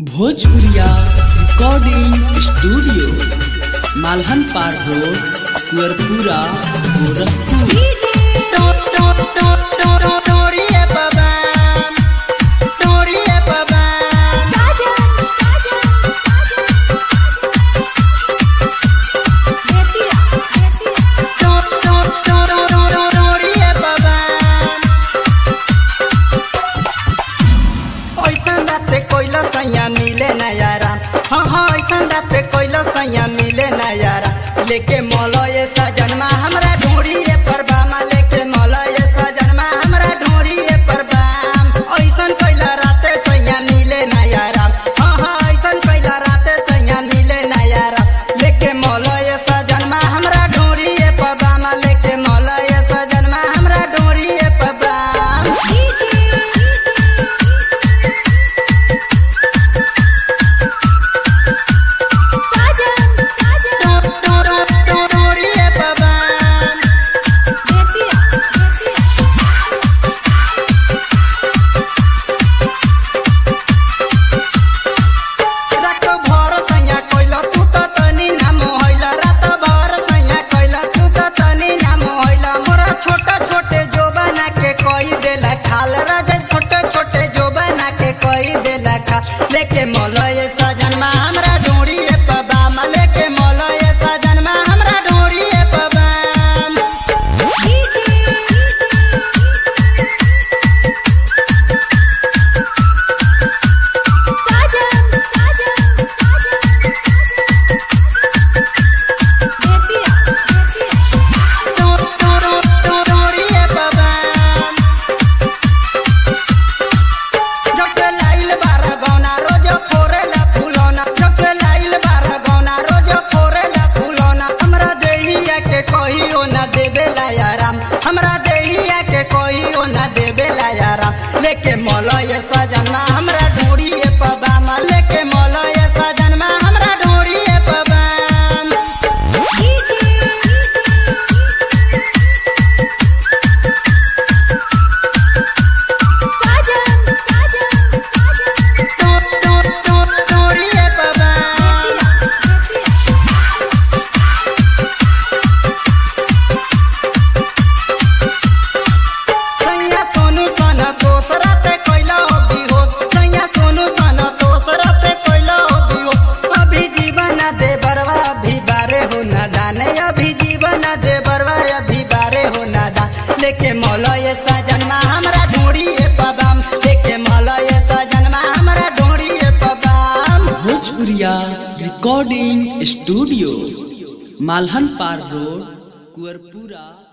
भोजपुरिया recording studio मालहन पार road कुअरपुरा Gorakhpur मिले नयारा हाँ हाँ ऐसा रात कोइलो सैया मिले नयारा लेके मौलय सजनमा हमरा ढूंढिए परबामा लेके मौलय सजनमा हमरा ढूंढिए परबाम ऐसन कोइला राते सैया मिले नयारा हाँ हाँ ऐसन कोइला राते सैया मिले नयारा लेके मौलय सजनमा हमरा ढूंढिए परबामा लेके मौलय सजनमा हमरा ढूंढिए परबाम ढूंढिए परबाम रात भर सैया कोइला तू त तनी नाम होइला रात भर सैया कोइला तू त तनी नाम होइला मोरा छोटा छोटे जोबाना के कोई देला खाल राजा छोटे छोटे जोबाना के कोई देला खा लेके मौलय सजनमा हमरा ढूंढिए पबाम लेके मौलय सजनमा हमरा ढूंढिए पबाम ढूंढिए पबाम जब से लाइल बारा गौना रोजो फोरेला फूलौना जब से लाइल बारा गौना रोजो फोरेला फूलौना हमरा देहिया के कहियो ना देबेला याराम हमरा देहिया के कहियो ना देबेला याराम लेके मौलय सजनमा हमरा ढूंढिए पबाम लेके मौलय सजनमा हमरा ढूंढिए पबाम ढूंढिए पबाम सैया सोनू सना दोसरा ते कोइला हो बिहोश सैया सोनू सना दोसरा ते कोइला हो बिहोश अभी जीवन दे बरवा अभी बारे हो ना दाने अभी जीवन दे बरवा अभी बारे हो ना दान लेके मौलय सजनमा हमरा ढूंढिए पबाम लेके मौलय सजनमा हमरा ढूंढिए पबाम भोजपुरिया रिकॉर्डिंग स्टूडियो मालहन पार रोड कुअरपुरा